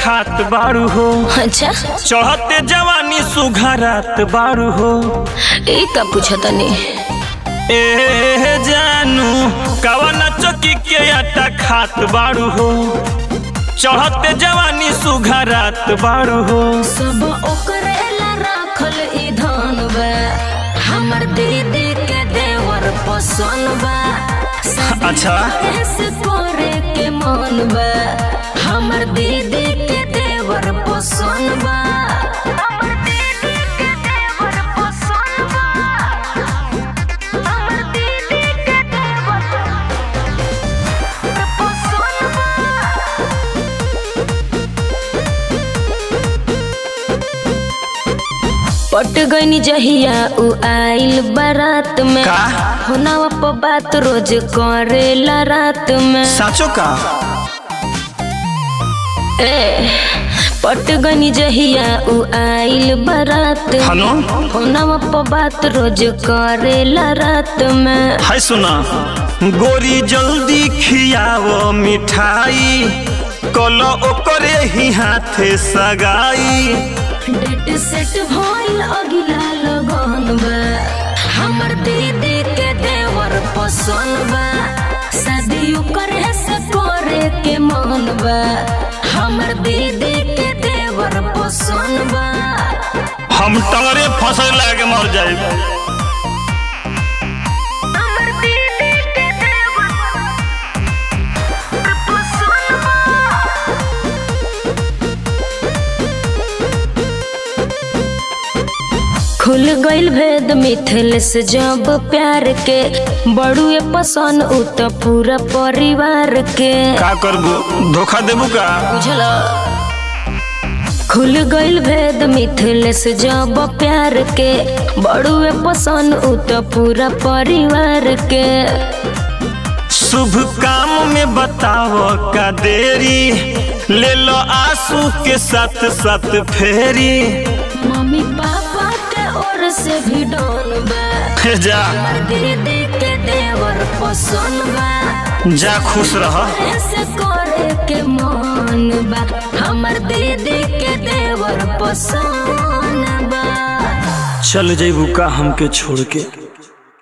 खात बारू हो अच्छा चढ़ते जवानी सुघरात बारू हो ई का पूछा तनी ए जानू कवन चौकी के आटा खात बारू हो चढ़ते जवानी सुघरात बारू हो सब ओकरे ला राखल ई धन बा हमर दीदी के देवर पसंद बा शादी अच्छा। कैसे करे के मन बा हमर दीदी के देवर पसंद बा हमर दीदी के देवर पसंद बा हमर दीदी के देवर पसंद बा पट गईनी जहिया उ आइल बारात में का? होनावा पर बात रोज करेला रात में साचो का ए पट गईनी जहिया उ आइल बारात में हनो होनावा पर बात रोज करेला रात में हाय सुना गोरी जल्दी खियाव मिठाई कल ओकरे ही हाथे सगाई डेट सेट भइल अगिला लगन बा हमर दीदी के देवर पसंद बा शादी करे से करे के मन बा हमर दीदी के देवर पसंद बा हम तंगरे फसल लागे मर जाए हमर दीदी के देवर पसंद बा खुल गइल भेद मिथिल से जब प्यार के बड़ुए पसंद उ त पूरा परिवार के का करबू धोखा देबू का बुझल खुल गइल भेद मिथिल से जब प्यार के बड़ुए पसंद उ त पूरा परिवार के शुभ काम में बताओ का देरी ले लो आंसू के साथ साथ फेरी मम्मी पापा के ओर से भी डोन बा जा दीदी के देवर पसंद बा जा खुश रह ऐसे करे के मन बा हमर दीदी के देवर पसंद बा चल जैबू का हमके छोड़ के